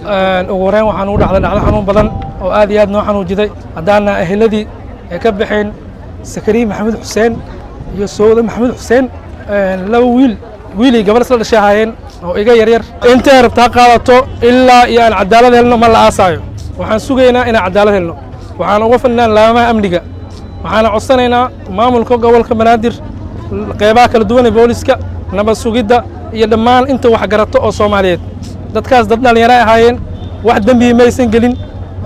ugu horeyn waxaan ugu dhacday dhacdo xanuun badan oo aad iyo aad noo xanuujiday haddaana eheladii ay ka baxeen sakariin maxamed xuseen iyo sowda maxamed xuseen laba wiil wiilii gabar isla dhashay ahaayeen oo iga yaryar intay rabtaa qaadato ilaa iyo aan cadaalad helno ma la aasaayo waxaan sugaynaa inaan cadaalad helno waxaan uga fadhinaa laamaha amniga waxaana codsanaynaa maamulka gobolka banaadir qeybaha kala duwan ee booliska nabad sugidda iyo dhammaan inta wax garato oo soomaaliyeed dadkaas dad dhallinyaro ahaayeen wax dembihi maysan gelin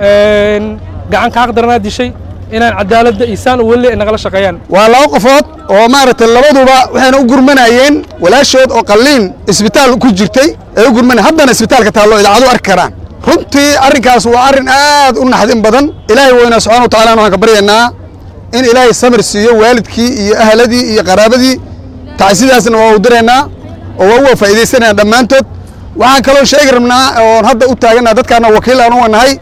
gacan ka xaqdaranaa dishay inaan cadaaladda isaan u weli ay nagala shaqeeyaan waa laba qofood oo maaragtay labaduba waxayna u gurmanayeen walaashood oo qalliin isbitaal ku jirtay ay u gurmanay haddana isbitaalka taallo idaacadu arki karaan runtii arrinkaas waa arrin aad u naxdin badan ilaahay weynaa subxana wa tacala waxaan ka baryaynaa in ilaahay samir siiyo waalidkii iyo ahladii iyo qaraabadii tacsidaasna waa u diraynaa oo waa uga faa'iidaysanayna dhammaantood waxaan kaloo sheegi rabnaa oon hadda u taagannaha dadkaana wakiil aan u nahay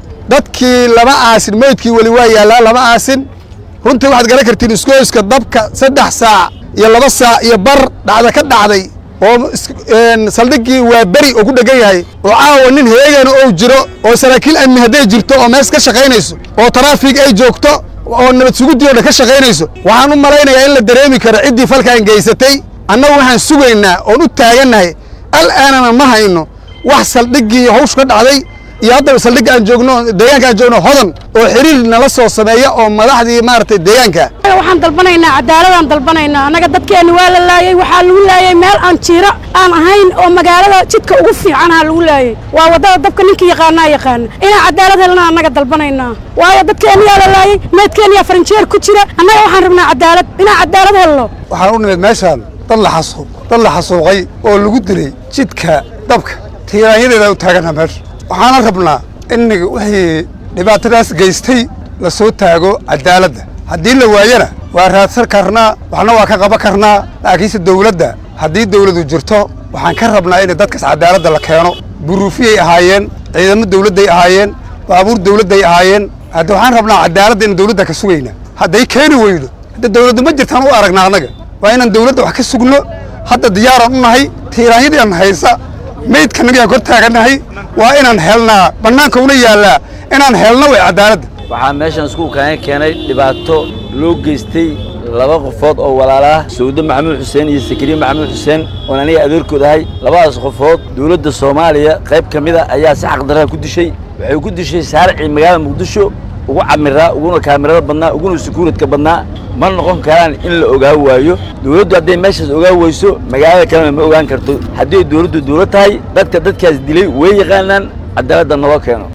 dadkii lama aasin meydkii weli waa yaallaa lama aasin runtii waxaad garan kartiin iskooyska dabka saddex saac iyo laba saac iyo bar dhacda ka dhacday oo saldhiggii waa beri oo ku dhegan yahay oo caawa nin heegana ou jiro oo saraakiil amni hadday jirto oo mees ka shaqaynayso oo taraafig ay joogto oo nabad suguddii o dhan ka shaqaynayso waxaan u malaynayaa in la dareemi karo ciddii falkaan geysatay annagu waxaan sugaynaa oon u taagannahay al'aanana ma hayno wax saldhiggii hawshu ka dhacday iyo haddaba saldhigga aan joogno deegaanka aan joogno hodan oo xiriir nala soo sameeya oo madaxdii maaragtay deegaanka waxaan dalbanaynaa cadaaladaan dalbanaynaa annaga dadkeenna waa la laayey waxaa lagu laayey meel aan jiiro aan ahayn oo magaalada jidka ugu fiicanha lagu laayey waa waddada dabka ninkii yaqaanaa yaqaana inaan cadaalad helna annaga dalbanaynaa waayo dadkeenniyaa la laayey meedkeenniyaa farinjeer ku jira annaga waxaan rabnaa cadaalad inaan cadaalad helno waxaan u nimid meeshaan dad la xasuuq dad la xasuuqay oo lagu dilay jidka dabka tiiraanyadeeda u taagana meesha waxaana rabnaa in wixii dhibaatadaas geystay la soo taago cadaaladda haddii la waayana waa raadsan karnaa waxna waa ka qaban karnaa laakiinse dawladda haddii dawladu jirto waxaan ka rabnaa in dadkaas cadaaladda la keeno buruufiyay ahaayeen ciidamo dawladday ahaayeen baabuur dawladday ahaayeen hadda waxaan rabnaa cadaaladda in dawladda ka sugayna hadday keeni weydo hadda dawladda ma jirtaan u aragnaa annaga waa inaan dawladda wax ka sugno hadda diyaaraan u nahay tiiraanyadiian haysa meydkanagaan kor taagannahay waa inaan helnaa bannaanka una yaallaa inaan helno way cadaaladda waxaa meeshan iskuulkaana keenay dhibaato loo geystay laba qofood oo walaala ah sawdo maxamuud xuseen iyo sakariin maxamuud xuseen oon aniga adeerkood ahay labadaas qofood dawladda soomaaliya qayb ka mida ayaa si xaqdarraa ku dishay waxay ku dishay saarcii magaalada muqdisho ugu camiraa uguna kaamirada badnaa uguna sekuuridka badnaa ma noqon karaan in la ogaa waayo dawladdu hadday meeshaas ogaa weyso magaalada kalena ma ogaan karto haddii dawladdu dawlad tahay dadka dadkaas dilay way yaqaanaan cadaaladda naloo keeno